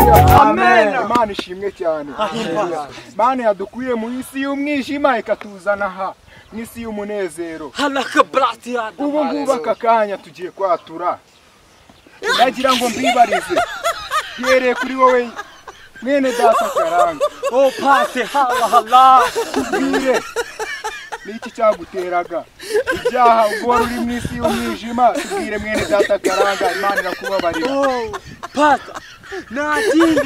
Imana ishimwe cyane Imana yadukuye mu isi y'umwijima ikatuzana aha mu isi y'umunezero halaka burati yada ubu ngubu aka kanya tugiye kwatura nagira ngo mbibarize mbereye kuri wowe mwene data karanga o pate hala hala mbwire ni iki cyaguteraga ibyaha ubwo wari uri mu isi y'umwijima tubwire mwene data karanga imana irakubabarira o pate nta kindi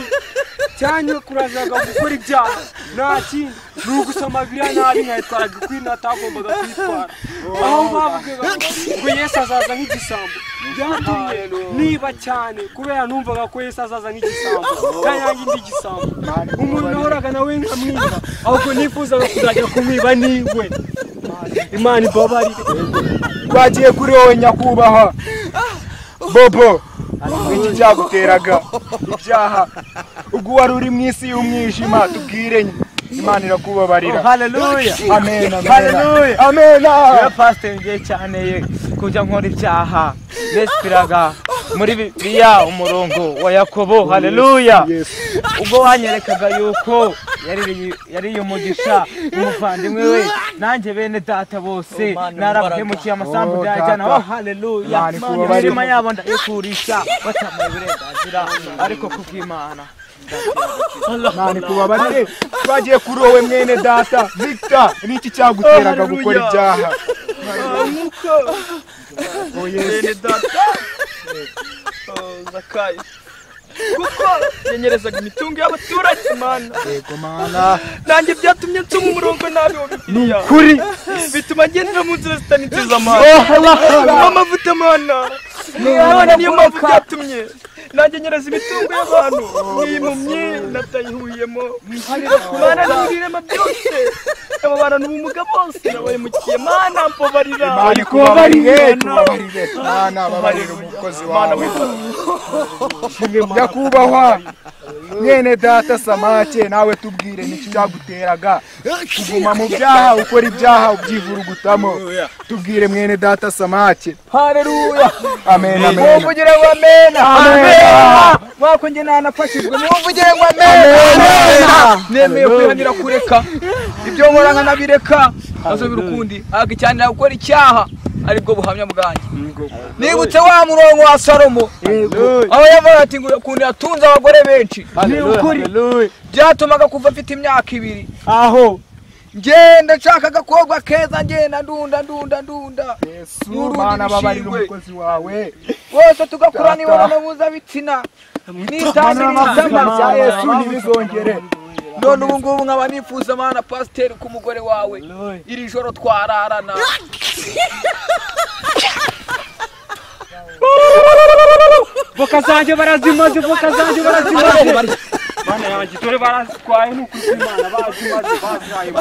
cyanyakurazaga gukora ibyaha nta kindi ni ugusoma biriya nabi nkayitwaraga ukwiriye atagombaga kwitwara aho bavugaga ngo yesu azaza nk'igisambo byatumye niba cyane kubera numvaga ko yesu azaza nk'igisambo nta yanjye ndi igisambo umuntu nahoraga nawe nkamwiba ahubwo nifuzaga kuzajya kumwiba niwe imana ibabarire twagiye kuri wowe nyakubahwa bobo iki cyaguteraga ibyaha ubwo wari uri mu isi y'umwijima tubwire imana irakubabarira haleluya amen amen haleluya amen ya pasiteri ngiye cyane ye kujya nkora ibyaha nesipiraga muri bibiliya umurongo wa yakobo haleluya ubwo wanyerekaga yuko yari- yariye umugisha umuvandimwe we nanjye bene data bose narabahemukiye amasambu ndayajyana oh haleluya Imana ikubabarire. imirima yabo ndayikurisha batamaye uburenganzira ariko kubw'imana imana ikubabarire twagiye kuri wowe mwene data victor ni iki cyaguteraga gukora ibyaha Oh, Yesu. bene data Oh, zakayo kuko yanyerezaga imitungo y'abaturage mana yego mana nanjye byatumye nsoma umurongo nabi wa bibiliya kuri bituma ngendera mu nzira zitaniteza amana Oh, kunywa amavuta mana none niyo mpamvu byatumye nanjye nyereza imitungo y'abantu niyimumye natayihuyemo mana n'ibirema byose abo bantu ubumuga bose nabahemukiye mana mbabarira Imana ikubabarire tubabarire imana babarire umukozi wawe nyakubahwa mwene data samake nawe tubwire n'iki cyaguteraga kuguma mu byaha ukora ibyaha ubyivurugutamo tubwire mwene data samake haleluya amen amen muvugire ngo amena Amena. mwako njye nanafashijwe muvugire ngo Amena. amena nemeye kwihanira kureka ibyo nkora nkanabireka azobira ukundi agacyanira gukora icyaha aribwo buhamya bwanjye nibutse wa murongo wa salomo aho yavuga ati ngo ukuntu yatunze abagore benshi byatumaga kuva afite imyaka ibiri aho ngenda nshaka agakobwa keza ngenda ndunda ndunda ndunda Yesu mana babarire umukozi wawe bose tugakura Data. n'imibonano mpuzabitsina nitangiriza izina rya amazina Yesu ntibizongere none ubu ngubu nkaba nifuza amana pasiteri ku mugore wawe iri joro twararana voka zanjye barazimaze voka zanjye barazimaze mana yanjye dore barazitwaye ni ukuri kw'imana bazimaze bazihaye